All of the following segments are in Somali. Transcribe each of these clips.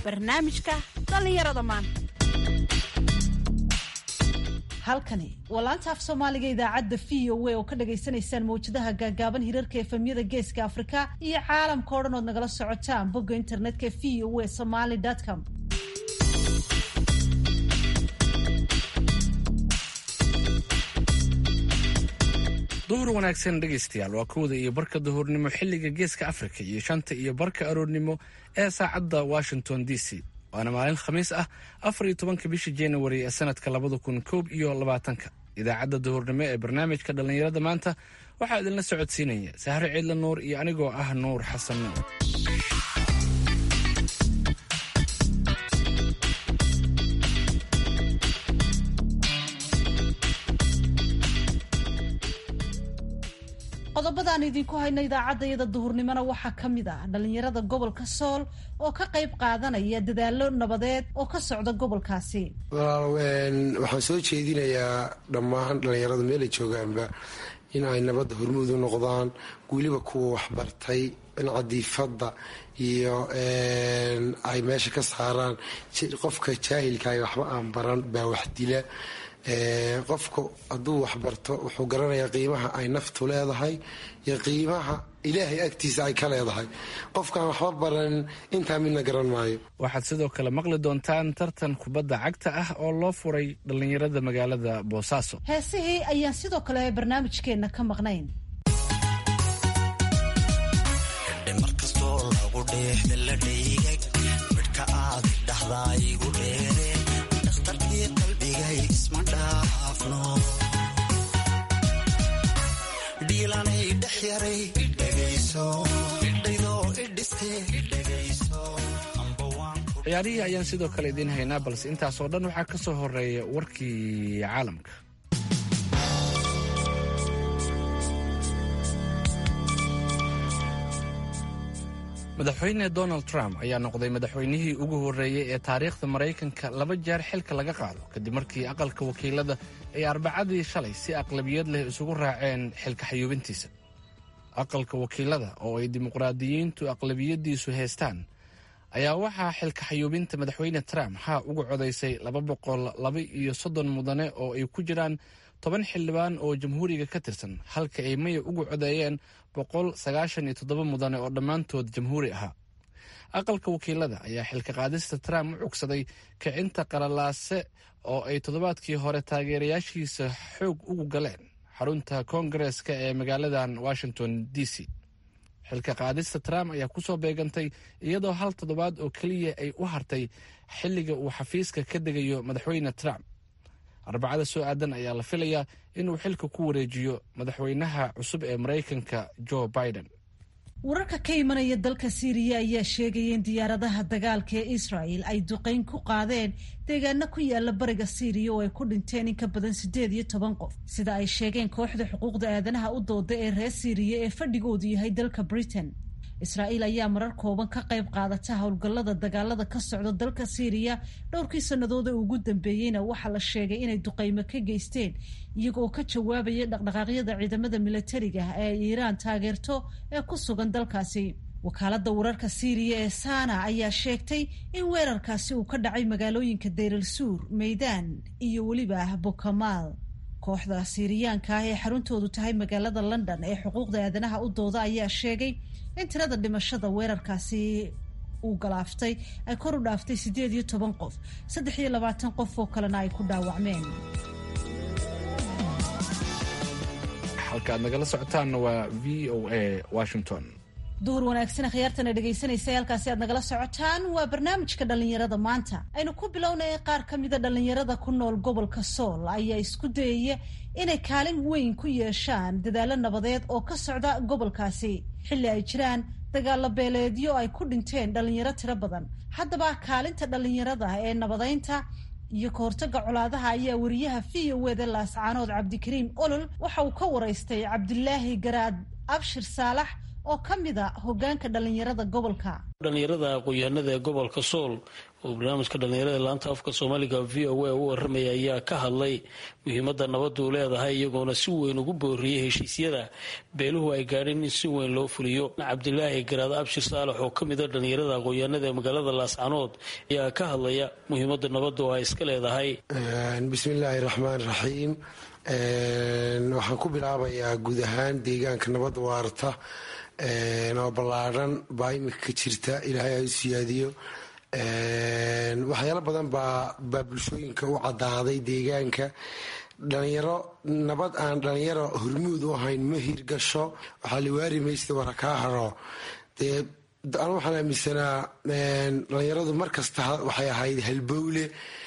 barnaamijka dhallinyarada maanta halkani waa laanta af soomaaliga idaacadda v o a oo ka dhagaysanaysaan mawjadaha gaagaaban hirarka efemyada geeska afrika iyo caalamka o dhan ood nagala socotaan bogga internetka v o a somaly com duhur wanaagsan dhegaystayaal waa kowda iyo barka duhurnimo xilliga geeska afrika iyo shanta iyo barka aroornimo ee saacadda washington d c waana maalin khamiis ah afar iyo tobanka bisha januari ee sanadka labada kun koob iyo labaatanka idaacadda duhurnimo ee barnaamijka dhallinyarada maanta waxaa idinla socodsiinaya sahre ciidla nuur iyo anigoo ah nuur xasan nuur qodobadaan idinku hayno idaacaddayada duhurnimona waxaa ka mid ah dhallinyarada gobolka sool oo ka qayb qaadanaya dadaallo nabadeed oo ka socda gobolkaasi walaal waxaan soo jeedinayaa dhammaan dhallinyarada meelay joogaanba in ay nabadda hormuud u noqdaan weliba kuwa waxbartay cadiifadda iyo ay meesha ka saaraan qofka jaahilka ay waxba aan baran baa wax dila qofku hadduu waxbarto wuxuu garanayaa qiimaha ay naftu leedahay iyo qiimaha ilaahay agtiisa ay ka leedahay qofkaan waxba baran intaa midna garan maayo waxaad sidoo kale maqli doontaan tartan kubadda cagta ah oo loo furay dhallinyarada magaalada boosaaso heesihii ayaan sidoo kale barnaamijkeenna ka maqnayn markastoo lagu dheehda la dhaygay midhka aad dhahdaigu dheere dhakhtarkii qalbigay isma dhaafno dhiilanay dhex yaray dhegayso idhaydoo idhiste dhegayso ciyaarihii ayaan sidoo kale idiin haynaa balse intaasoo dhan waxaa ka soo horeeya warkii caalamka madaxweyne donald trump ayaa noqday madaxweynihii ugu horreeyey ee taariikhda maraykanka laba jeer xilka laga qaado kadib markii aqalka wakiilada ay arbacadii shalay si aqlabiyad leh isugu raaceen xilka xayuubintiisa aqalka wakiilada oo ay dimuqraadiyiintu aqlabiyadiisu haystaan ayaa waxaa xilka xayuubinta madaxweyne trump haa uga codaysay laba boqol laba iyo soddon mudane oo ay ku jiraan toban xildhibaan oo jamhuuriga ka tirsan halka ay maya uga codeeyeen boqol sagaashan iyo toddoba mudane oo dhammaantood jamhuuri ahaa aqalka wakiilada ayaa xilka qaadista trump u cugsaday kicinta qalalaase oo ay toddobaadkii hore taageerayaashiisa xoog ugu galeen xarunta koongareeska ee magaaladan washington d c xilka qaadista trump ayaa kusoo beegantay iyadoo hal toddobaad oo keliya ay u hartay xilliga uu xafiiska ka degayo madaxweyne trump arbacada soo aadan ayaa la filayaa inuu xilka ku wareejiyo madaxweynaha cusub ee maraykanka joe biden wararka ka imanaya dalka siiriya ayaa sheegaya in diyaaradaha dagaalka ee israel ay duqeyn ku qaadeen deegaano ku yaala bariga siiriya oo ay ku dhinteen in ka badan siddeed iyo toban qof sida ay sheegeen kooxda xuquuqda aadanaha u dooda ee reer siiriya ee fadhigoodu yahay dalka britain israa'iil ayaa marar kooban ka qayb qaadata howlgallada dagaalada ka socda dalka siiriya dhowrkii sannadood ee ugu dambeeyeyna waxaa la sheegay inay duqaymo ka geysteen iyagoo ka jawaabaya dhaqdhaqaaqyada ciidamada milatariga ee ay iiraan taageerto ee ku sugan dalkaasi wakaaladda wararka siiriya ee sana ayaa sheegtay in weerarkaasi uu ka dhacay magaalooyinka dayral suur meydaan iyo weliba bokamaal kooxda siiriyaanka ah ee xaruntoodu tahay magaalada london ee xuquuqda aadanaha u dooda ayaa sheegay in tirada dhimashada weerarkaasi uu galaaftay ay kor u dhaaftay siddeed iyo toban qof saddex iyo labaatan qof oo kalena ay ku dhaawacmeen halka aad nagala socotaanna waa v o a washington duhur wanaagsan khiyaartana dhegaysanaysa halkaasi aad nagala socotaan waa barnaamijka dhallinyarada maanta aynu ku bilownay qaar ka mida dhallinyarada ku nool gobolka sool ayaa isku dayaya inay kaalin weyn ku yeeshaan dadaalo nabadeed oo ka socda gobolkaasi xilli ay jiraan dagaalo beeleedyo ay ku dhinteen dhallinyaro tiro badan haddaba kaalinta dhallinyarada ee nabadeynta iyo kahortaga colaadaha ayaa wariyaha v o wda laascaanood cabdikariim olol waxa uu ka waraystay cabdilaahi garaad abshir saalax oo ka mid a hogaanka dhallinyarada gobolka dhalinyarada aqoon-yahanada ee gobolka sool oo barnaamijka dhalinyarada laanta afka soomaaliga v o a u waramaya ayaa ka hadlay muhiimada nabadu leedahay iyagoona si weyn ugu booriyey heshiisyada beeluhu ay gaadheen in si weyn loo fuliyo cabdilaahi garaad abshir saalax oo kamid a dhalinyarada aqoon-yahanada ee magaalada laascanood ayaa ka hadlaya muhiimada nabadu ay iska leedahay bismillaahi raxmaan raxiim waxaan ku bilaabayaa guud ahaan deegaanka nabad waarta oo ballaadhan baa imika ka jirta ilaahay ha u siyaadiyo waxyaalo badan baa baa bulshooyinka u cadaaday deegaanka dhalinyaro nabad aan dhalinyaro hormuud u ahayn ma hirgasho waxaa liwaari maysta wara kaa haro dee anu waxaan aaminsanaa dhalinyaradu markasta waxay ahayd halbowle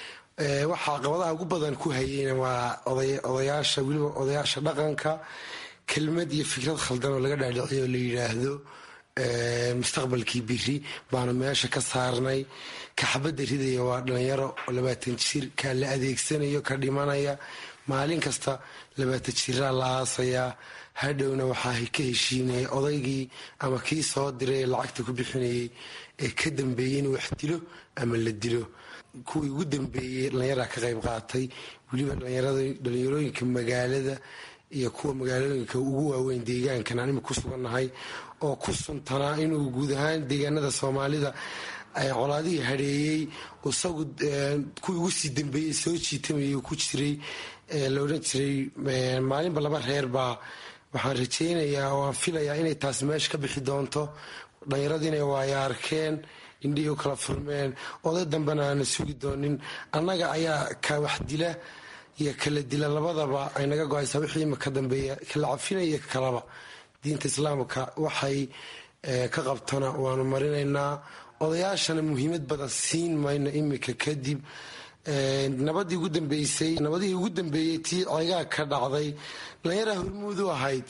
waxa caqabadaha ugu badan ku hayeyna waa odayaasha weliba odayaasha dhaqanka kelmad iyo fikrad khaldan oo laga dhaadhiciyo la yidhaahdo mustaqbalkii biri baanu meesha ka saarnay kaxabadda ridaya waa dhalinyaro labaatan jir ka la adeegsanayo ka dhimanaya maalin kasta labaatan jiraa la aasayaa hadhowna waxaa ka heshiinaya odaygii ama kii soo diray ee lacagta ku bixinayay ee ka dambeeyey inuu wax dilo ama la dilo kuwii ugu dambeeyey dhalinyaraa ka qayb qaatay weliba dhalinyarooyinka magaalada iyo kuwa magaalooyinka ugu waaweyn deegaankan aan imika ku sugannahay oo ku suntanaa inuu guud ahaan deegaanada soomaalida colaadihii hadheeyey isagu kuwii ugu sii dambeeyey soo jiitamayay ku jiray la odhan jiray maalinba laba reer baa waxaan rajaynayaa oo aan filayaa inay taas meesha ka bixi doonto dhalinyaradiina waaya arkeen indhihii u kala furmeen oday dambena aana sugi doonin annaga ayaa ka wax dila iyo kala dila labadaba ay naga go-aysaa wixii imika dambeeya kala cafinaya kalaba diinta islaamka waxay ka qabtona waanu marinaynaa odayaashana muhiimad badan siin mayno imika kadib nabadii ugu dambeysay nabadihii ugu dambeeyey tii ceegaa ka dhacday dhalinyara hormuud u ahayd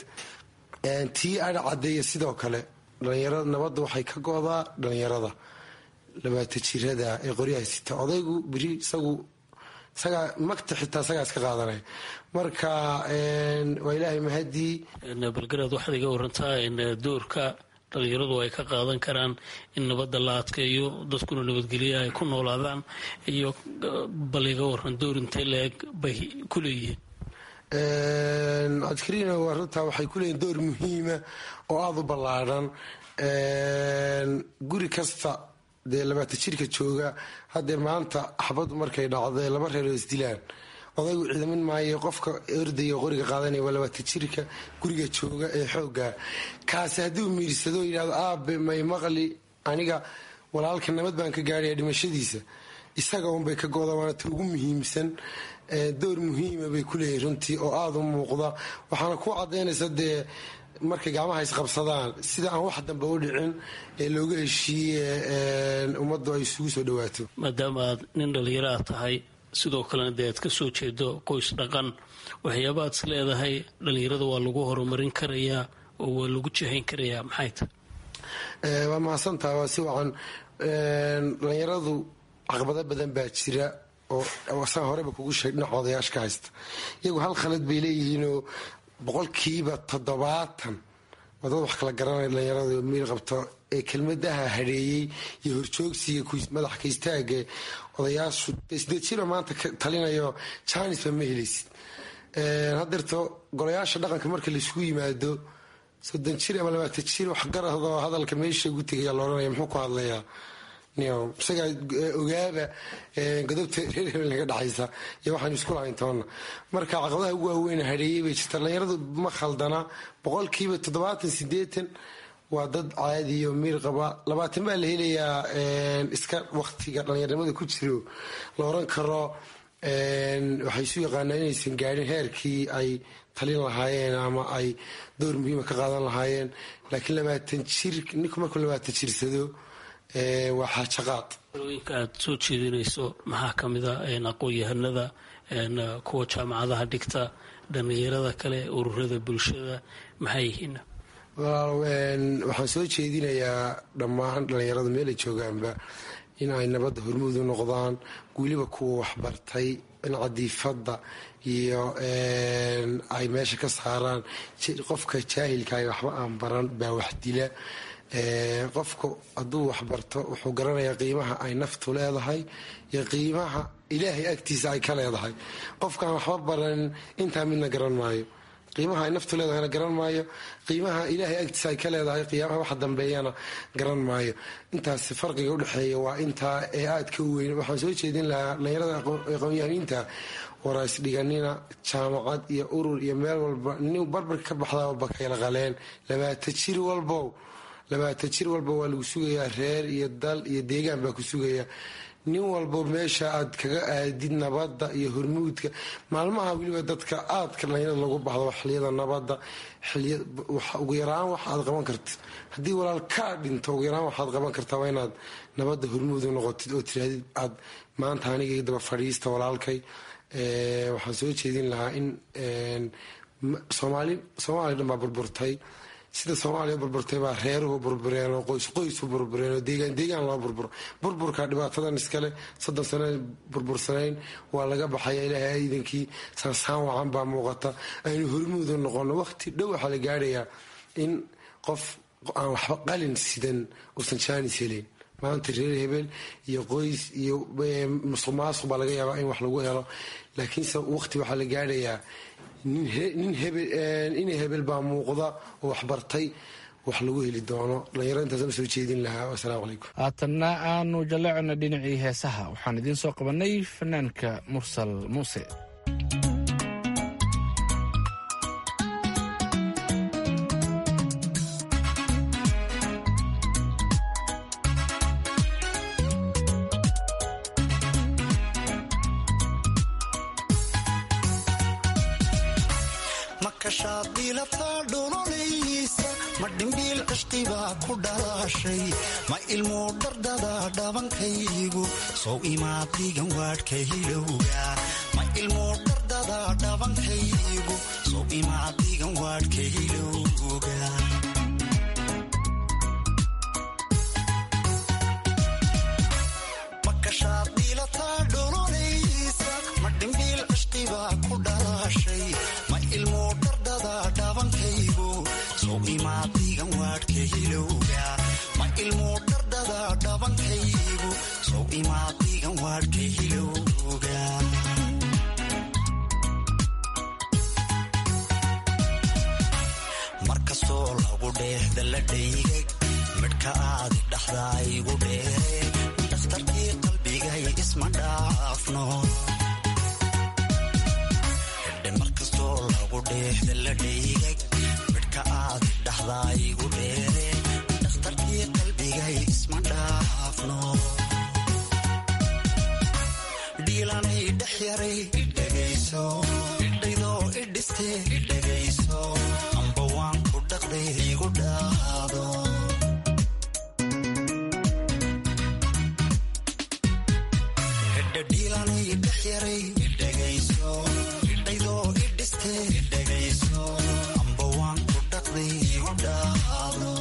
tii adha cadeeya sidoo kale dhalinyarada nabadda waxay ka go-daa dhalinyarada labaata jirada ee qoryaha sita odaygu beri isagu isagaa magta xitaa isagaa iska qaadanaya marka waa ilaahay mahadii balgaraad waxaad iga warantaa in doorka dhalinyaradu ay ka qaadan karaan in nabadda la adkeeyo dadkuna nabadgelya ay ku noolaadaan iyo bal iga waran door intee la-eg bay ku leeyihiin cabdikariin waa runtaa waxay ku leeyihin door muhiima oo aada u ballaadhan guri kasta dee labaata jirka jooga haddee maanta axbadu markay dhacdo laba reeroo isdilaan odaygu ciidamin maayo qofka ordaya qoriga qaadanaya waa labaata jirka guriga jooga ee xooga kaasi hadduu miirsado yidhahdo aabe may maqli aniga walaalka nabad baan ka gaaraya dhimashadiisa isaga unbay ka goda waana ta ugu muhiimsan door muhiima bay ku leeyihin runtii oo aada u muuqda waxaana ku cadaynaysa dee markay gacmaha isqabsadaan sida aan wax dambe u dhicin ee looga heshiiye ummaddu ay isugu soo dhawaato maadaama aad nin dhalinyaro aad tahay sidoo kalena dee aad ka soo jeedo qoys dhaqan waxyaaba aad is leedahay dhalinyarada waa lagu horumarin karayaa oo waa lagu jahayn karayaa maxay tahay waa mahadsantaha waa si wacan dhalinyaradu caqabado badan baa jira oo saan horeba kugu sheeg dhinaca odayaasha ka haysta iyagu hal khalad bay leeyihiinoo boqolkiiba toddobaatan waa dad wax kala garanaya dhalinyarada miil qabto ee kelmadaha hadheeyey iyo horjoogsiga madax ka istaaga odayaashu sideed jiro maanta talinayo janisba ma helaysid hadeerto golayaasha dhaqanka marka laisugu yimaado soddon jir ama labaatan jir waxgaradoo hadalka meesha ugu tegaya laohanaya muxuu ku hadlayaa isagaa ogaaba godobta reer naga dhexaysa iyo waxaanu isku lahayn toonna marka caqabadaha ugu waaweyn hadheeyey bay jirta dhalinyaradu ma khaldana boqolkiiba toddobaatan sideetan waa dad caadiyo miir qaba labaatan baa la helayaa iska waktiga dhallinyarnimada ku jiro la oran karo waxay isu yaqaanaa inaysan gaadhin heerkii ay talin lahaayeen ama ay door muhiima ka qaadan lahaayeen laakiin labaatan jir ninku markuu labaatan jirsado waa xaajaqaad talooyinka aad soo jeedinayso maxaa ka mid a aqoon-yahanada kuwa jaamacadaha dhigta dhallinyarada kale ururada bulshada maxay yihiin waxaan soo jeedinayaa dhammaan dhallinyarada meelay joogaanba in ay nabadda hormuud u noqdaan weliba kuwa waxbartay in cadiifadda iyo ay meesha ka saaraan qofka jaahilka waxba aan baran baa wax dila qofku hadduu waxbarto wuxuu garanayaa qiimaha ay naftu leedahay iyo qiimaha ilaahay agtiisa ay ka leedahay qofkaan waxba baran intaa midna garan maayo qiimaha ay naftu leedahayna garan maayo qiimaha ilaahay agtiisa ay ka leedahay qiimaha waxa dambeeyana garan maayo intaas farqiga udhexeeya waa intaa ee aadka u weyn waxaan soo jeedin lahaa dhalinyarada aqoon-yahaniinta warays dhiganina jaamacad iyo urur iyo meel walba nin barbarka ka baxdaaba kayla qaleen labaata jir walbow labaata jir walba waa lagu sugayaa reer iyo dal iyo deegaan baa ku sugaya nin walbo meesha aad kaga aadid nabadda iyo hormuudka maalmaha weliba dadka aadka dhalinyarada lagu baxdo xiliyada nabadda ugu yaraan wax aad qaban karta haddii walaal kaa dhinto ugu yaraan waxaad qaban kartaa waa inaad nabadda hormuud u noqotid oo tiraadid aad maanta aniga daba fadhiista walaalkay waxaan soo jeedin lahaa in soomaali soomaaliya dhan baa burburtay sida soomaaliya burburtay baa reeruhu burbureen oo qoys qoysu burbureen oo deegaan deegaan loo burburo burburka dhibaatadan iskale soddon sano burbursanayn waa laga baxaya ilaahay iidankii saansaan wacan baa muuqata aynu hormuudu noqono waqti dhow waxaa la gaadhayaa in qof aan waxba qalin sidan uusan jaanis helayn maanta reer hebel iyo qoys iyo musuq maasuq baa laga yaabaa in wax lagu helo laakiinse waqti waxaa la gaadhayaa nin hebel baa muuqda oo waxbartay wax lagu heli doono dhalinyaro intaasma soo jeedin lahaa wasalaamu calaykum haatanna aanu jalleecona dhinacii heesaha waxaan idiin soo qabanay fanaanka mursal muuse ma ilmuu dhardada dhabankaygu sow imaadigan waadhka hilowga ma ilmuu dhardada dhabankaygu sow imaadigan waadhka hilowga makashaad dhiilataa dholonaysa ma dhimbiil cishqibaa ku dhalaashay ma ilmuu dhardada dhabankaygu sow imaadigan waadhka hilowga ma ilmuu dhardada dhabankaygu sow imaadigan waadhka hilowga markastoo lagu dheehda la dhaygay midhka aadi dhaxdaa igu dheere dhakhtarkii qalbigay isma dhaafno hedhe markastoo lagu dheehda la dhaygay midhka aadi dhaxdaa igu dheere dhakhtarkii qalbigay isma dhaafno dhiilanay dhex yaray idhegayso idhaydoo idhiste idhegayso amba waan ku dhaqday igu dhaado hedha dhiilanay dhex yaray idhegayso idhaydoo idhiste idhegayso amba waan ku dhaqday igu dhaado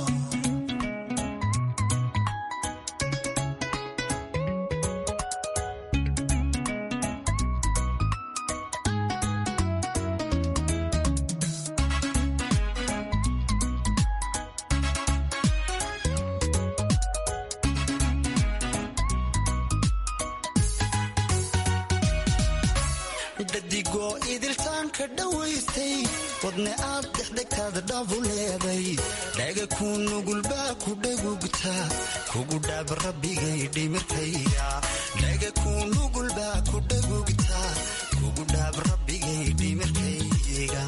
dhadigoo idiltaanka dhowaystay wadne aad dexdegtaada dhabu leeday dhaga kuu nugulbaa ku dhagugta kugu dhaab rabbigay dhimirkayga dhaga kuu nugulbaa ku dhagugta kugu dhaab rabbigay dhimirkayga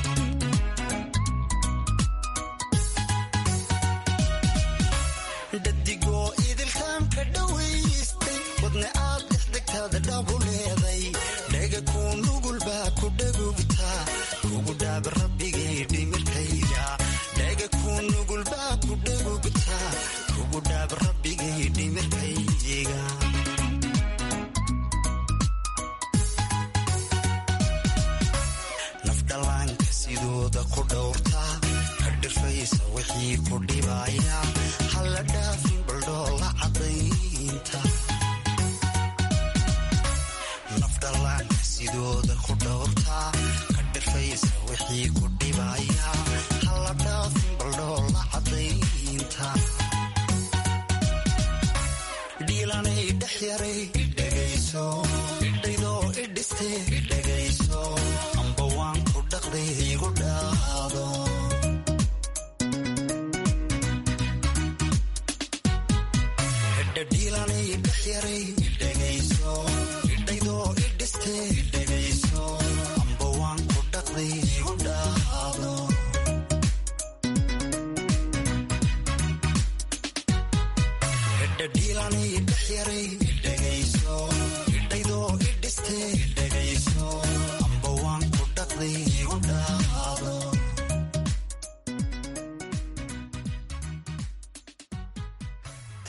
dhadigoo idiltaanka dhowaystay wadne aad dexdegtaada dhabu leeday dhaga kuu nugulbaa ku dhagugta kugu dhaab rabbigay dhimirkayga dhaga kuu nugulbaa ku dhagugta kugu dhaab rabbigay dhimirkayga nafdhallaanka sidooda ku dhowrta ka dhifaysa wixii ku dhibaya halla dhaafin baldhoola cadaynta nafdhallaanka sidooda ku dhowrta ka dhifaysa wixii ku dhibaya halla dhaafin baldhoola cadaynta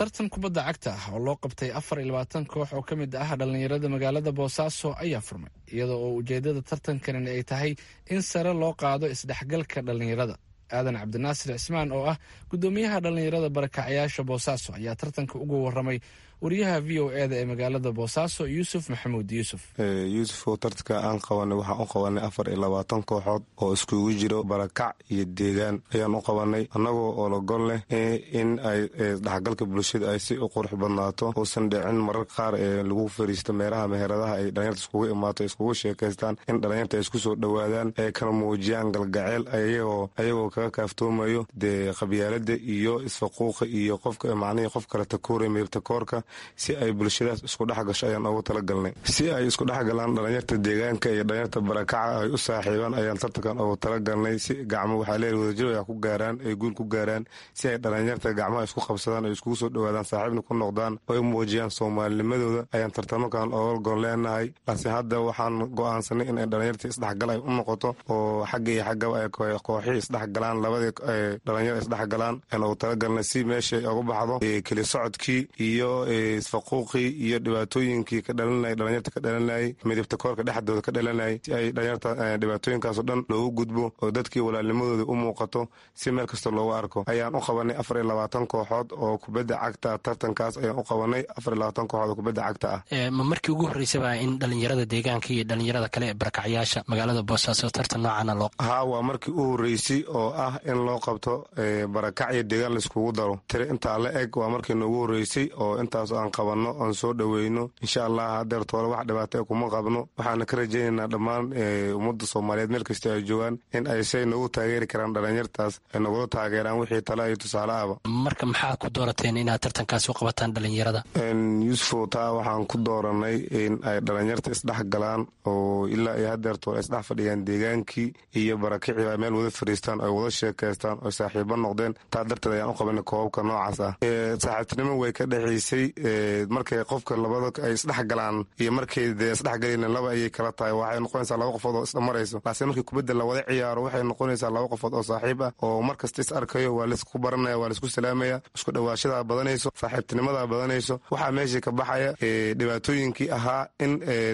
tartan kubadda cagta ah oo loo qabtay afar iyo labaatan koox oo ka mid ah dhallinyarada magaalada boosaaso ayaa furmay iyadoo oo ujeedada tartankanin ay tahay in sare loo qaado isdhexgalka dhallinyarada aadan cabdinaasir cismaan oo ah guddoomiyaha dhallinyarada barakacayaasha boosaaso ayaa tartanka uga waramay wariyaha v o e da ee magaalada boosaaso yuusuf maxamuud yuusuf yuusuf oo tartanka aan qabanay waxaan u qabanay afar iyo labaatan kooxood oo iskugu jiro barakac iyo deegaan ayaan u qabanay annagoo ologol leh in ay dhexgalka bulshada ay si u qurux badnaato uusan dhicin marar qaar ee lagu fariisto meelaha meheradaha ay dhalinyarta iskugu imaato iskugu sheekaystaan in dhalinyarta ay isku soo dhowaadaan ay kala muujiyaan galgaceel ayagoo kaga kaaftoomayo dee qabyaalada iyo isfaquuqa iyo qofka macnihii qof kale takoora meeltakoorka si ay bulshadaas isku dhex gasho ayaan ugu talagalnay si ay isku dhex galaan dhalinyarta deegaanka iyo dhalinyarta barakaca ay u saaxiibaan ayaan tartankan ugu talagalnay si gacmo waxaa leeyahay wadajir ay ku gaaraan ay guul ku gaaraan si ay dhalinyarta gacmaha isku qabsadaan ay iskugu soo dhowaadaan saaxiibna ku noqdaan oo ay muujiyaan soomaalinimadooda ayaan tartamakan oga gon leenahay laakiin hadda waxaan go-aansanay in ay dhalinyarta isdhexgal ay u noqoto oo xagga iyo xaggaba ay kooxihii isdhexgalaan labadii dhalinyar isdhexgalaan ayaan ugu talagalnay si meesha uga baxdo keli socodkii iyo isfaquuqii iyo dhibaatooyinkii ka dhalanay dhalinyarta ka dhalanayay midibta koorka dhexdooda ka dhalanayay si ay dhalinyarta dhibaatooyinkaaso dhan loogu gudbo oo dadkii walaalnimadooda u muuqato si meel kasta loogu arko ayaan u qabanay afar iyo labaatan kooxood oo kubadda cagta tartankaas ayaan u qabanay afar iyo labaatan kooxood oo kubadda cagta ah ma markii ugu horreysaba in dhalinyarada deegaanka iyo dhalinyarada kale ee barakacyaasha magaalada boosaaso tartan noocana loo haa waa markii u horreysay oo ah in loo qabto barakac iyo deegaan laiskugu daro tiri intaa la eg waa markii noogu horreysay oo intaas aan qabanno oon soo dhoweyno insha allah hadeer toole wax dhibaata e kuma qabno waxaana ka rajaynaynaa dhammaan ummadda soomaaliyeed meel kasta ay joogaan in ay say noogu taageeri karaan dhalinyartaas ay nagula taageeraan wixii tale iyo tusaale ahba marka maxaad ku doorateen inaad tartankaasi u qabataan dhalinyarada yuusufo taa waxaan ku dooranay in ay dhalinyarta isdhex galaan oo ilaa iyo hadeer toole isdhex fadhiyaan deegaankii iyo barakicii ay meel wada fariistaan ay wada sheekaystaan oo saaxiibo noqdeen taa darteed ayaan u qabanay koobabka noocaas ah saaxiibtinimo way ka dhexaysay markay qofka labada ay isdhex galaan iyo markay dee isdhexgalin laba ayay kala tahay waxay noqonaysaa laba qofood oo isdhamarayso laakiin markii kubadda la wada ciyaaro waxay noqonaysaa laba qofood oo saaxiib ah oo mar kasta is arkayo waa laisku baranaya waa laisku salaamaya isku dhawaashadaa badanayso saaxiibtinimadaa badanayso waxaa meeshii ka baxaya dhibaatooyinkii ahaa in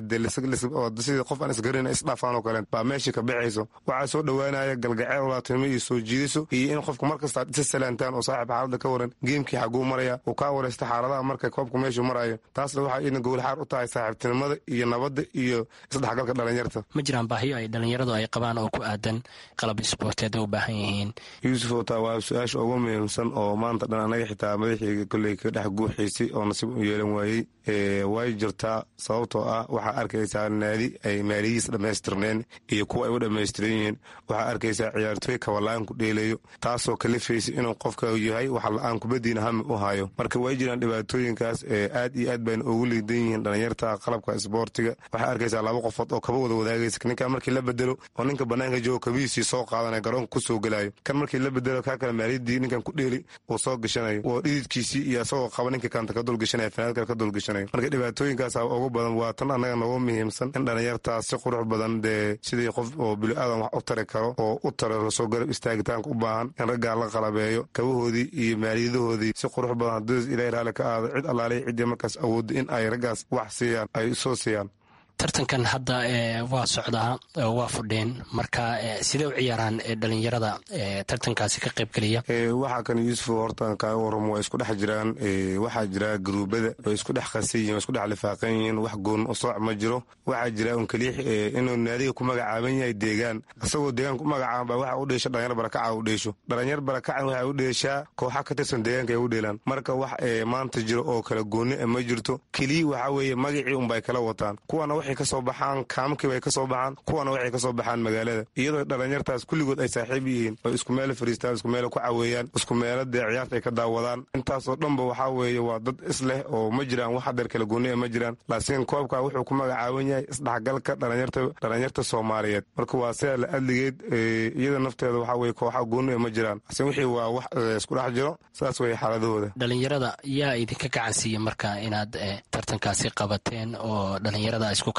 sidii qof aan isgarin isdhaafaan oo kale baa meeshii ka baxayso waxaa soo dhowaanaya galgaceel walaatinimo iyo soo jiidiso iyo in qofku mar kasta isa salaantaan oo saaxiib xaaladda ka waran geemkii xaguu maraya uu kaa waraysta xaaladaha markay koobku meeshuu marayo taasna waxaa ina gowlxaar u tahay saaxiibtinimada iyo nabadda iyo isdhexgalka dhalinyarta ma jiraan baahiyo ay dhalinyaradu ay qabaan oo ku aadan qalab isboorteed u baahan yihiin yuusuf oo taa waa su-aasha ugu muhiimsan oo maanta dhan anaga xitaa madaxii kolley ka dhex guuxiisay oo nasiib u yeelan waayey way jirtaa sababtoo ah waxaa arkaysaa naadi ay maaliyihiis dhammaystirneen iyo kuwa ay u dhammaystiran yihiin waxaa arkaysaa ciyaartooy kabalaan ku dheelayo taasoo kalifaysa inuu qofka yahay waxa la-aan kubadiina hami u hayo marka way jiraan dhibaatooyinkaas aad iyo aad bayna ugu liidan yihiin dhalinyarta qalabka isboortiga waxaa arkaysaa laba qofood oo kaba wada wadaagaysa ninka markii la bedelo oo ninka banaanka joogo kabihiisii soo qaadanaya garoonka kusoo gelayo kan markii la bedelo kaa kale maaliyadii ninkan ku dheeli uu soo gashanayo oo dhididkiisii iyo isagoo qaba ninka kanta ka dulgashanaya fanaad kale ka dulgashanayo marka dhibaatooyinkaasa ugu badan waa tan annaga noogu muhiimsan in dhalinyartaas si qurux badan dee sidii qof oo bili-aadan wax u tari karo oo u tara soo garab istaagitaanka u baahan in raggaa la qalabeeyo kabahoodii iyo maaliyadahoodii si qurux badan haddii ilahi raali ka aado cid allaaliya ciddii markaas awooddo in ay raggaas wax siiyaan ay soo siiyaan tartankan hadda waa socdaa waa fudheen marka sidee u ciyaaraan dhalinyarada tartankaasi ka qaybgeliya waxaa kan yuusuf horta kaaga waramo waa isku dhex jiraan waxaa jira garuubada way isku dhex qasan yihin way isku dhex lifaaqan yihiin wax goon u sooc ma jiro waxaa jira un keliix inuu naadiga ku magacaaban yahay deegaan isagoo deegaan ku magacaaba waxa u dheesho dhalinyar barakaca u dheesho dhalinyar barakacan waxay u dheeshaa kooxa ka tirsan deegaanka ay u dheelaan marka wax maanta jiro oo kala gooni ma jirto keliya waxaa weeye magacii unbay kala wataan kuwana waxay kasoo baxaan kaamkii bay kasoo baxaan kuwana waxay kasoo baxaan magaalada iyadoo dhalinyartaas kulligood ay saaxiib yihiin oo isku meela fariistaan isku meela ku caweeyaan isku meela dee ciyaarta ay ka daawadaan intaasoo dhanba waxaa weeye waa dad isleh oo ma jiraan wax hadeer kala gooni ma jiraan laakiin koobka wuxuu ku magacaaban yahay isdhexgalka dhalinyarta soomaaliyeed marka waa sidaa la adligeed iyada nafteeda waxaa weye kooxa gooni ma jiraan laakiin wixii waa wax isku dhex jiro saas weye xaaladahooda dhalinyarada yaa idinka gacan siiya marka inaad tartankaasi qabateen oo dhalinyarada isku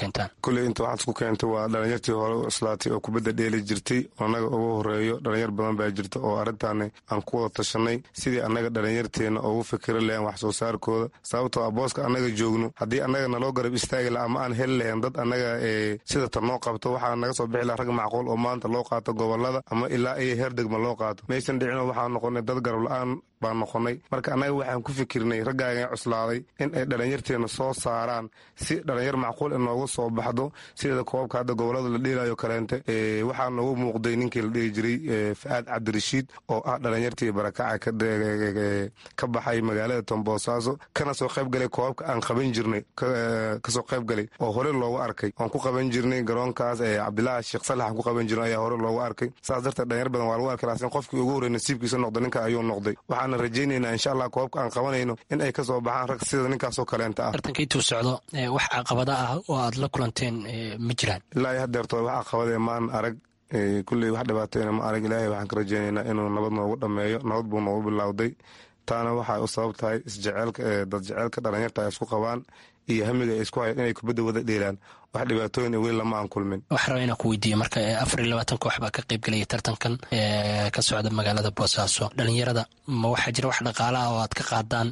keentaan kulley inta waxaad isku keentay waa dhalinyartii hore u islaatay oo kubadda dheeli jirtay oo annaga ugu horeeyo dhalinyar badan baa jirta oo arrintaani aan ku wada tashanay sidii annaga dhalinyarteena ugu fikiri lahayn wax soo saarkooda sababtoo a booska annaga joogno haddii annaga naloo garab istaagi laha ama aan heli lahayn dad annaga sida tan noo qabto waxaa naga soo bixi laha rag macquul oo maanta loo qaato gobolada ama ilaa iyo heer degma loo qaato maysan dhicino waxaa noqonay dad garab la-aan baan noqonay marka annaga waxaan ku fikirnay raggaaga cuslaaday in ay dhalinyarteena soo saaraan si dhalinyar macquul inoogu soo baxdo sideeda koobabka hadda gobolada la dheelayo kaleente waxaa noogu muuqday ninkii la dhihi jiray fa-aad cabdirashiid oo ah dhalinyartii barakaca ka baxay magaalada tombosaaso kana soo qayb galay koobabka aan qaban jirnay kasoo qayb galay oo hore loogu arkay oon ku qaban jirnay garoonkaas cabdilaahi sheekh salax aan ku qaban jirnay ayaa hore loogu arkay saas darteed dhalinyar badan waa lagu arkay laakiin qofkii ugu horrey nasiibkiisa noqda ninka ayuu noqday waxaana rajaynaynaa insha allah koobabka aan qabanayno in ay ka soo baxaan rag sida ninkaasoo kaleenta ah tartanka intuu socdo wax caqabada ah oo aad la kulanteen ma jiraan ilaa iyo hadeerto wax caqabadee maan arag kulley wax dhibaatayna ma arag ilaahay waxaan ka rajaynaynaa inuu nabad noogu dhammeeyo nabad buu noogu bilowday taana waxay u sabab tahay isjeceelka dad jeceelka dhalinyarta ay isku qabaan iyo hamiga ay isku hayaan inay kubadda wada dheelaan wax dhibaatooyin weli lama aan kulmin waxaa raba inaan ku weydiiyo marka afar iyo labaatan koox baa ka qayb gelaya tartankan ka socda magaalada boosaaso dhalinyarada ma waxaa jira wax dhaqaala ah oo aad ka qaadaan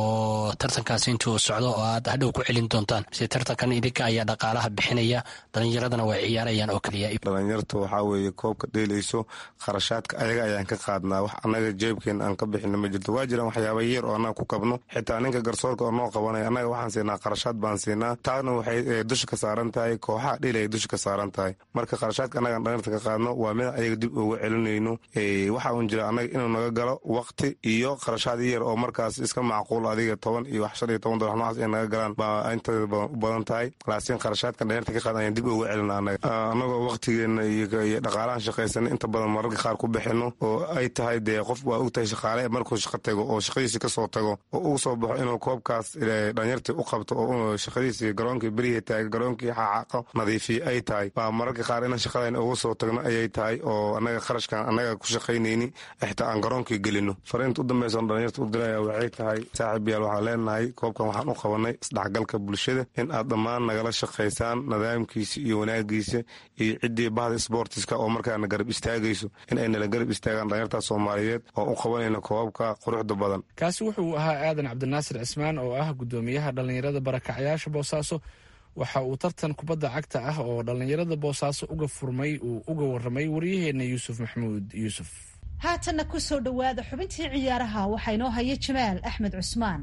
oo tartankaasi intuu socdo oo aad hadhow ku celin doontaan mise tartankan idinka ayaa dhaqaalaha bixinaya dhalinyaradana way ciyaarayaan oo keliya dhalinyarta waxaa weeye koobka dheelayso kharashaadka ayaga ayaan ka qaadnaa wax annaga jeebkeena aan ka bixina ma jirto waa jiraan waxyaaba yar oo annaga ku kabno xitaa ninka garsoorka oo noo qabanaya annaga waxaan siinaa kharashaad baan siinaa taana waxay dusha ka saaran tahay kooxaha dheel ay dusha ka saaran tahay marka kharashaadka annagaan dhalinyarta ka qaadno waa mid ayaga dib uga celinayno waxa uun jira annaga inuu naga galo waqti iyo kharashaad yar oo markaas iska macquul adiga toban iyo wax shan iyo toban dolar noocaas ay naga galaan baa inteeda badan u badan tahay laakiin kharashaadkan dhalinyarta ka qaadan ayaan dib uga celina annaga annagoo waqtigeena iyo dhaqaalahan shaqaysana inta badan mararka qaar ku bixino oo ay tahay dee qof waa og tahay shaqaale markuu shaqo tago oo shaqadiisi kasoo tago oo ugu soo baxo inuu koobkaas dhalinyartii u qabto oo shaqadiisi garoonkii berihii taaga garoonkii xaaqo nadiifiye ay tahay baa mararka qaar inaan shaqadan ugu soo tagno ayay tahay oo annaga kharashkan annaga ku shaqaynayni xitaa aan garoonkii gelino fariinta u dambeysan dhalinyarta u diraya waxay tahay saaxiib yaal waxaan leenahay koobkan waxaan u qabanay isdhexgalka bulshada in aad dhammaan nagala shaqaysaan nidaamkiisa iyo wanaagiisa iyo ciddii bahda sboortiska oo markaana garab istaagayso in ay nala garab istaagaan dhalinyarta soomaaliyeed oo u qabanayna koobabka quruxda badan kaasi wuxuu ahaa aadan cabdinaasir cismaan oo ah gudoomiyaha dhallinyarada barakacyaasha boosaaso waxa uu tartan kubadda cagta ah oo dhallinyarada boosaaso uga furmay uu uga waramay waryaheena yuusuf maxamuud yuusuf haatanna ku soo dhowaada xubintii ciyaaraha waxaa inoo haya jamaal axmed cusmaan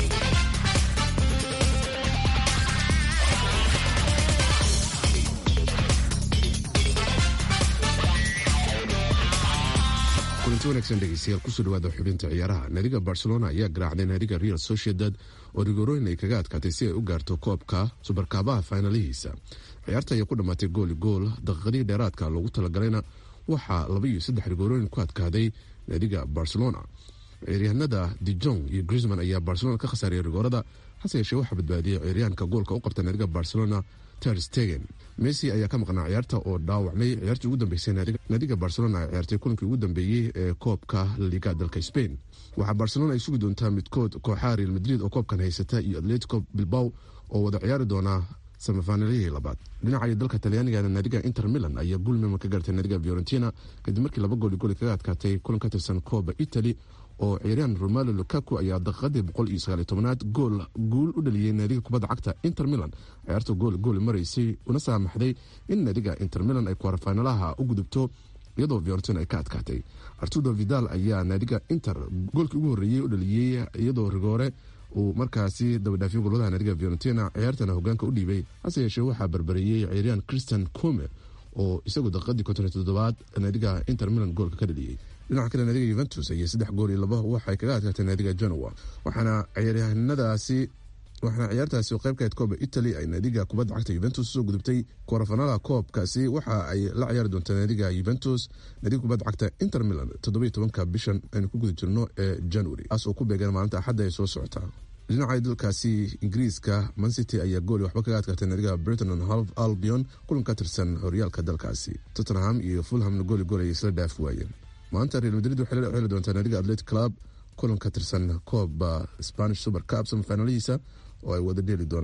kulanti wanaagsan dhegeystayaal kusoo dhawaada xubinta ciyaaraha naadiga barcelona ayaa garaacday naadiga real sociedad oo rigorooyin ay kaga adkaatay si ay u gaarto koobka subarkaabaha faynalihiisa ciyaarta ayaa ku dhammaatay gooli gool daqiiqadihii dheeraadka loogu talagalayna waxaa laba iyo saddex rigorooyin ku adkaaday naadiga barcelona ciyaaryahanada dijong iyo grisman ayaa barcelona ka khasaariyay rigoorada hase yeeshee waxaa badbaadiyey ciyaaryahanka goolka u qabta naadiga barcelona terstegen messi ayaa ka maqnaa ciyaarta oo dhaawacmay ciyaartii ugu dambeysay naadiga barcelona ay ciyaartay kulankii ugu dambeeyey ee koobka laliga dalka spain waxaa barcelona ay sugi doontaa midkood kooxaha real madrid oo koobkan haysata iyo atletico bilbaw oo wada ciyaari doonaa samafaanalihii labaad dhinaca dalka talyaanigana naadiga inter milan ayaa guulmema ka gaartay naadiga fiorentina kadib markii laba gooli gooli kaga adkaatay kulan ka tirsan kooba italy oo ciyaaryahan romalo lukaku ayaa daqiiqadii boqol iyo sagaaliyo tobanaad gool guul u dhaliyey naadiga kubadda cagta inter milan ciyaarta gool gooli maraysay una saamaxday in naadiga inter milan ay kwarafaynalaha u gudubto iyadoo fiorentina ay ka adkaatay artudo vidal ayaa naadiga inter goolkii ugu horreeyey u dhaliyey iyadoo rigoore uu markaasi dabadhaafiyey goladaha naadiga fiorentina ciyaartana hogaanka u dhiibay hase yeeshee waxaa barbareeyey ciyaaryahan christian come oo isagu daqiiqadii konton iyo toddobaad naadiga inter milan goolka ka dhaliyey dhinaca kale naadiga yuventus ayay saddex gool iyo laba waxay kaga adkaatay naadiga genoa waxaana ciyaaryahanadaasi waxaana ciyaartaasi oo qayb ka ahayd kooba italy ay naadiga kubadda cagta yuventus usoo gudubtay kwarafanaalaha koobkaasi waxa ay la ciyaari doontaa naadiga yuventus naadiga kubadda cagta inter milan toddobiyo tobanka bishan aynu ku guda jirno ee january taas oo ku beegan maalinta axadda ay soo socotaa dhinaca dalkaasi ingiriiska mancity ayaa gooli waxba kaga adkaatay naadiga britain and half albion kulan ka tirsan horyaalka dalkaasi tottenham iyo fulhamna gooli gool ayay isla dhaaf waayeen maanta real madrid waxay la xeli doontaa naadiga atletic club kulan ka tirsan kooba spanish super cup samafaanalihiisa oo ay wada dheeli doonaan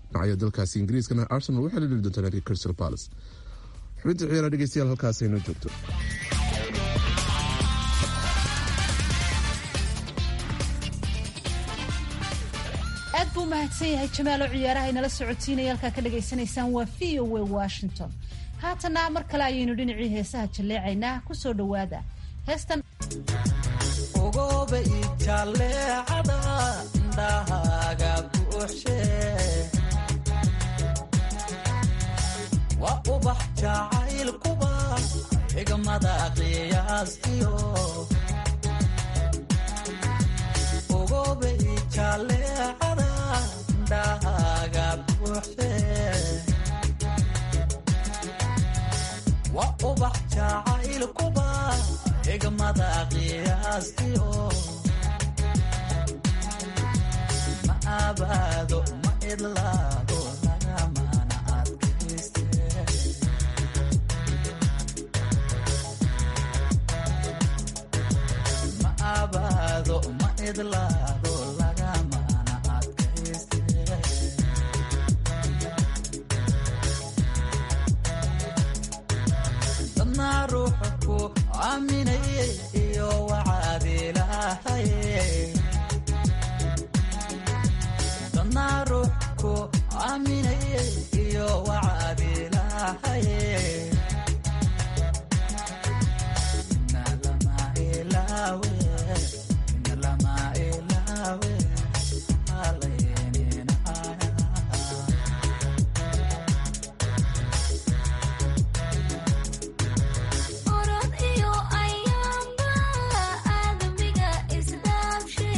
dhinacayo dalkaasi ingiriiskana arsenal waxay la dheli doontaa naadiga crystal palace xubinta ciyaara dhegeystayaal halkaas aynoo joogto aad buu mahadsan yahay jamaalo ciyaaraha inala socotiinaya halkaa ka dhagaysanaysaan waa v o a washington haatana mar kale ayaynu dhinacii heesaha jalleecaynaa kusoo dhowaada heestan ogoba ijaleecada indhahaaga buuxshe waa ubax jacaylkuba xigmada qiyaastiyo ogoba ijaleecada indhahaaga buuxshe waa ubax jacaylkuba xigmada qiyaastiyo ma abaado ma idlaado lagamana adkayste ma abaado ma idlaado lagamana adkayste dadna ruuxa ku aaminaye iyo wacaadilahaye dadna ruux ku aaminaye iyo wacaadilahaye ina lama ilaawe ina lama ilaawe halayninaya orod iyo ayaamba aadamiga isdhaafshe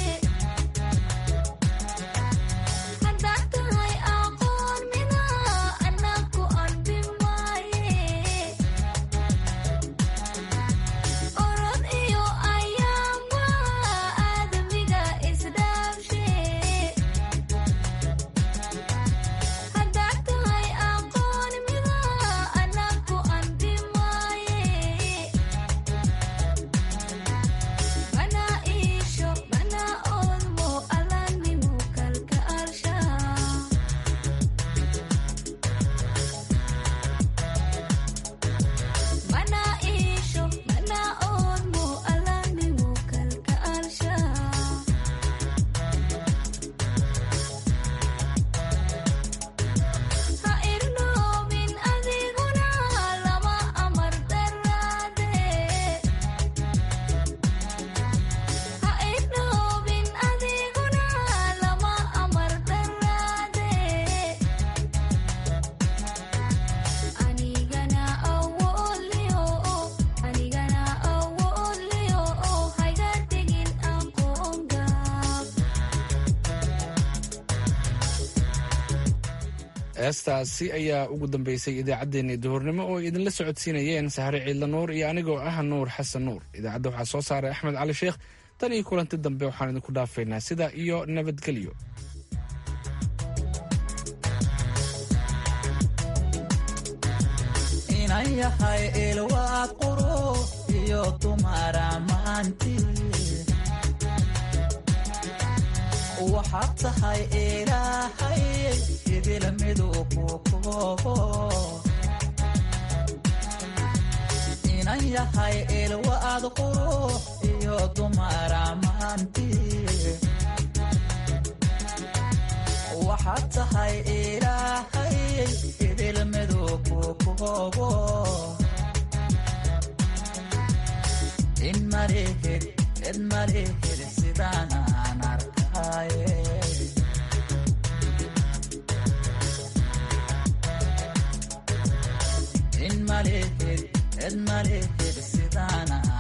haddaad tahay aqoon mida anaku anbi maaye orod iyo ayaamba aadamiga isdhaafshe haddaad tahay aqoon mida anaku anbi maaye mana iisho mana oodmo alanimu kalka alsha mana iisho mana oodmo alanimu kalka alsha ha irnoobin adiguna lama amar daraade ha irnoobin adiguna lama amar daraade anigana awooliyo anigana awooliyo hayga tegin aqoon gaab heestaasi ayaa ugu dambeysay idaacaddeenii duhurnimo oo ay idinla socodsiinayeen sahre ciidla nuur iyo anigoo ah nuur xasan nuur idaacadda waxaa soo saaray axmed cali sheekh tan iyo kulanti dambe waxaan idinku dhaafaynaa sidaa iyo nabadgelyo inan yahay ilwaad quro iyo dumara maanti waxaad tahay ilaahay idil midu ku koobo inan yahay ilwaad quro iyo dumara maanti waxaad tahay ilaahay idil midu ku koobo in malihid cid malihid sidaan aan arkaye in malihid cid malihid sidaan aan